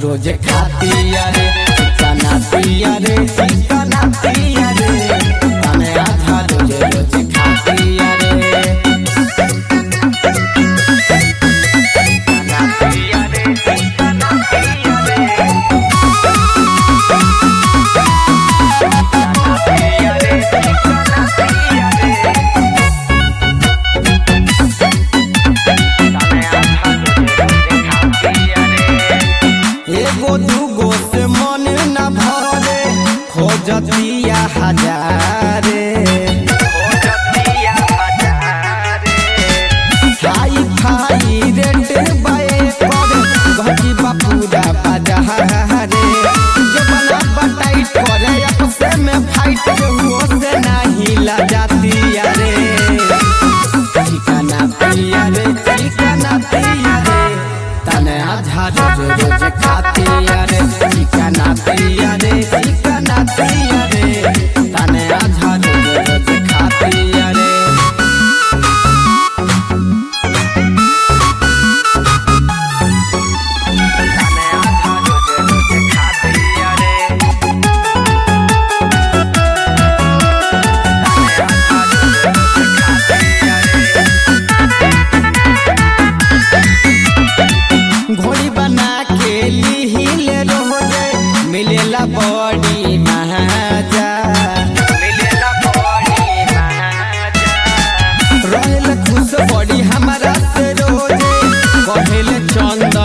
रोज खातिया रे चिकना पिया रे चिकना पिया रे तने आधा रोज रोज खातिया रे चिकना पिया रे चिकना पिया रे चिकना पिया रे चिकना पिया रे एगो दूगो से मन न भरे खोजतिया हजारे खाई खाई रेट बाए पर गजी बापूरा बाजारे जबना बटाई करे आपसे में फाइट हुओ से नहीं ला जाती रे ठिकाना पिया रे ठिकाना पिया रे तने आधा रोज रोज खाती रे ठिकाना पिया रे ठिकाना पिया रे तने आधा रोज रोज खाती रे तने आधा रोज रोज खाती रे घोड़ी बना के लिहिले रोजे मिलेला बड़ी महाजा मिलेला बड़ी महाजा रहेल खुश बड़ी हमारा से रोजे कहेल चंदन